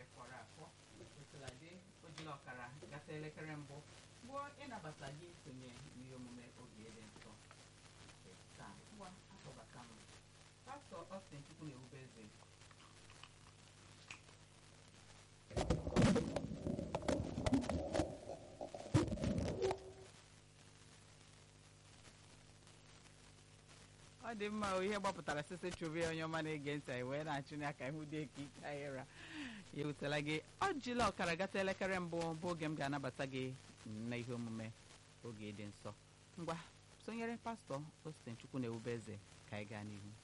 nke fọrọ afọ osiladị ojila ọkara gata elekere mbụ bụ ịnabata gị isonye n'ihe omume oge dị nsọ nke taa ngwa akpọbata m pastọ Austin Chukwu na-ewube eze ọ dị mma o ihe gbapụtara sisi chụbe onye ọma na-ege ntị anyị wee na-achụ n'aka ihu dị ka ike anyị ra ya ewutela gị ọ jila ọkara gata elekere mbụ bụ oge m ga-anabata gị na ihe omume oge dị nsọ ngwa sonyere pastọ Austin Chukwu na ewube eze ka anyị gaa n'ihu